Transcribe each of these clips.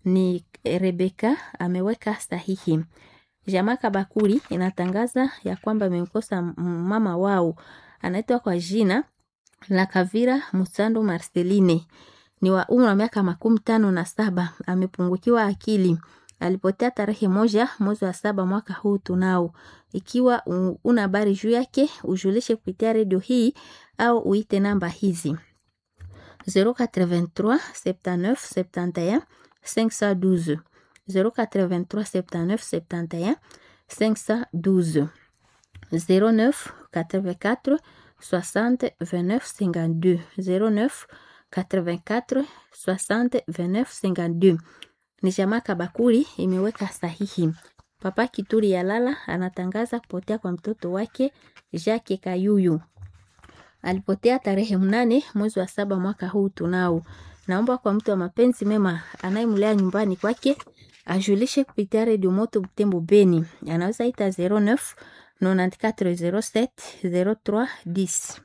ni Rebeka ameweka sahihi. Jamaa Kabakuri inatangaza ya kwamba amemkosa mama wao anaitwa kwa jina la Kavira Musando Marceline, ni wa umri wa miaka makumi tano na saba. Amepungukiwa akili, alipotea tarehe moja mwezi wa saba mwaka huu tunao. Ikiwa una habari juu yake ujulishe kupitia redio hii au uite namba hizi 083 79 71 512 083 79 71 512 09 84 60 29 52 09 84 60 29 52. Ni jamaa Kabakuri imeweka sahihi. Papa Kituri ya Lala anatangaza kupotea kwa mtoto wake Jacques Kayuyu. Alipotea tarehe mnane mwezi wa saba mwaka huu tunao. Naomba kwa mtu wa mapenzi mema anayemlea nyumbani kwake ajulishe kupitia redio Moto Butembo Beni. Anaweza ita 09 94 07 03 10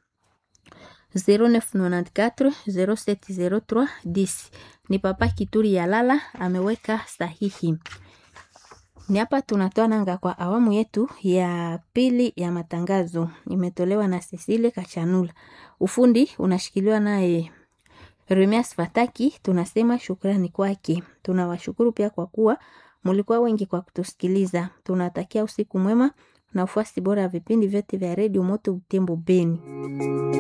0994 0703 10. Ni Papa Kituri ya Lala ameweka sahihi. Ni hapa tunatoa nanga kwa awamu yetu ya pili ya matangazo, imetolewa na Cecile Kachanula. Ufundi unashikiliwa naye Remias Fataki. Tunasema shukrani kwake. Tunawashukuru pia kwa kuwa mulikuwa wengi kwa kutusikiliza. Tunatakia usiku mwema na ufuasi bora ya vipindi vyote vya redio Moto Butembo Beni.